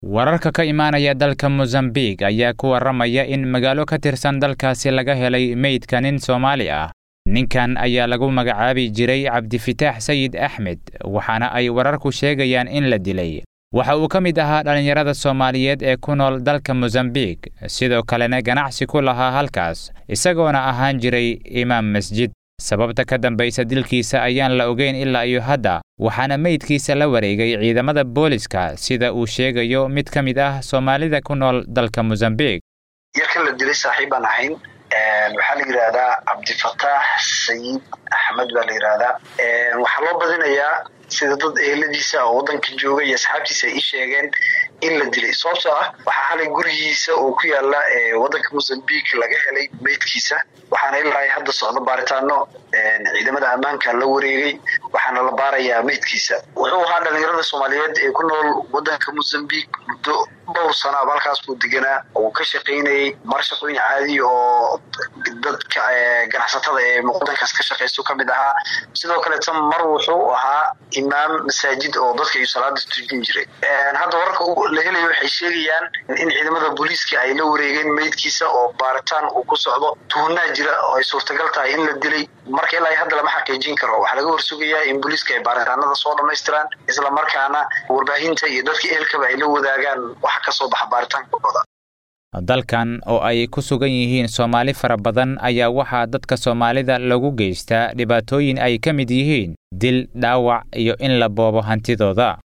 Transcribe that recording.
wararka ka imaanaya dalka mosambiq ayaa ku warramaya in magaalo ka tirsan dalkaasi laga helay meydka nin soomaali ah ninkan ayaa lagu magacaabi jiray cabdifitaax sayid axmed waxaana ay wararku sheegayaan in la dilay waxa uu ka mid ahaa dhallinyarada soomaaliyeed ee ku nool dalka mosambiq sidoo kalena ganacsi ku lahaa halkaas isagoona ahaan jiray imaam masjid sababta ka dambaysa dilkiisa ayaan la ogeyn ilaa iyo hadda waxaana meydkiisa la wareegay ciidamada booliska sida uu sheegayo mid ka mid ah soomaalida ku nool dalka mosambiq yarkan la dilay saaxiib baan ahayn waxaa la yidhaahdaa cabdifataax sayid axmed baa la yidhaahdaa waxaa loo badinayaa sida dad eheladiisa oo waddanka jooga iyo asxaabtiisa ay ii sheegeen in la dilay sababtoo ah waxaa xalay gurigiisa oo ku yaala waddanka mosambiq laga helay meydkiisa waxaana ilaa hadda socdo baaritaano ciidamada ammaanka la wareegay waxaana la baarayaa meydkiisa wuxuu ahaa dhalinyarada soomaaliyeed ee ku nool waddanka mosambiq muddo dhowr sano aba halkaas buu deganaa oo ka shaqaynayay mar shaqooyin caadi oo dadka ganacsatada ee waddankaas ka shaqaysto ka mid ahaa sidoo kaleeta mar wuxuu ahaa imaam masaajid oo dadka iyo salaada tujin jiray hadda wararka la helayo waxay sheegayaan in ciidamada booliiska ay la wareegeen meydkiisa oo baaritaan uu ku socdo tuhunaa jira oo ay suurtagal tahay in la dilay marka ilaa hadda lama xaqiijin karo waxaa laga warsugayaa in booliiska ay baaritaanada soo dhammaystiraan isla markaana warbaahinta iyo dadka ehelkaba ay la wadaagaan waxa ka soo baxa baaritaankooda dalkan oo ay ku sugan yihiin soomaali fara badan ayaa waxaa dadka soomaalida lagu geystaa dhibaatooyin ay ka mid yihiin dil dhaawac iyo in la boobo hantidooda